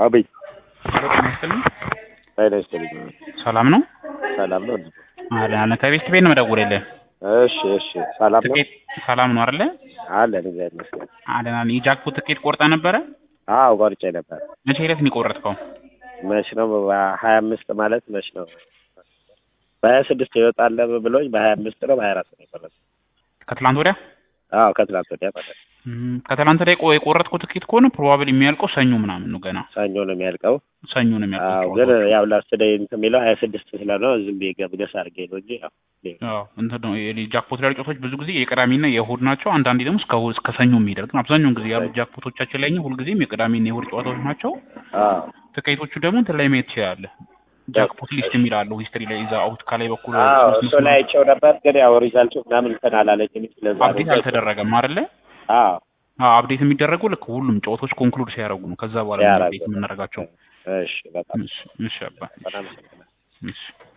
አቤት ሄሎ ጤና ይስጥልኝ። ጤና ይስጥልኝ። ሰላም ነው? ሰላም ነው? አለ አለ ከቤት ቤት ነው መደወልልህ። እሺ እሺ። ሰላም ነው? ትኬት ሰላም ነው አይደለ? አለን እግዚአብሔር ይመስገን። አለን አለን። የጃክፖት ትኬት ቆርጠ ነበረ? አዎ ቆርጬ ነበር። መቼ ዕለት ነው የቆረጥከው? መች ነው? በሀያ አምስት ማለት መች ነው? በሀያ ስድስት ይወጣል ብሎኝ በሀያ አምስት ነው በሀያ አራት ነው የቆረጥኩት። ከትላንት ወዲያ? አዎ ከትናንት ወዲያ ማለት ነው። እም፣ ከትላንት ወዲያ የቆ- የቆረጥከው ትኬት ከሆነ ፕሮባብል የሚያልቀው ሰኞ ምናምን ነው። ገና ሰኞ ነው የሚያልቀው። ሰኞ ነው አዎ የሚያልቀው። ግን ጨዋታው። ያው ላስት ደይ እንትን የሚለው ሀያ ስድስት ስለሆነ ዝም ብዬ ገብገስ አድርጌ ነው እንጂ ያው አዎ እንትን ነው የሊ- ጃክፖት ላይ ጨዋታዎች ብዙ ጊዜ የቅዳሜና የእሁድ ናቸው። አንዳንዴ ደግሞ እስከ እሁድ እስከ ሰኞ የሚሄዳል። ግን አብዛኛውን ጊዜ ያሉት ጃክፖቶቻችን ላይ ሁልጊዜም የቅዳሜና የእሁድ ጨዋታዎች ናቸው። አዎ ትኬቶቹ ደግሞ እንትን ላይ ማየት ትችላለህ። ጃክፖት ሊስት የሚል አለው ሂስትሪ ላይ እዛ አውት ከላይ በኩል አዎ ሶስት እሱ መስመር- ላይ አይቼው ነበር። ግን ያው ሪዛልቱ ምናምን እንትን አላለችም። ስለዛ ነው አፕዴት አልተደረገም አይደለ? አዎ አዎ አፕዴት የሚደረገው ልክ ሁሉም ጨዋታዎች ኮንክሉድ ሲያደርጉ ነው። ከዛ በኋላ ነው ሲያደርጉ። አፕዴት የምናደርጋቸው። እሺ በጣም እሺ እሺ አባ በጣም አመሰግናለሁ። እሺ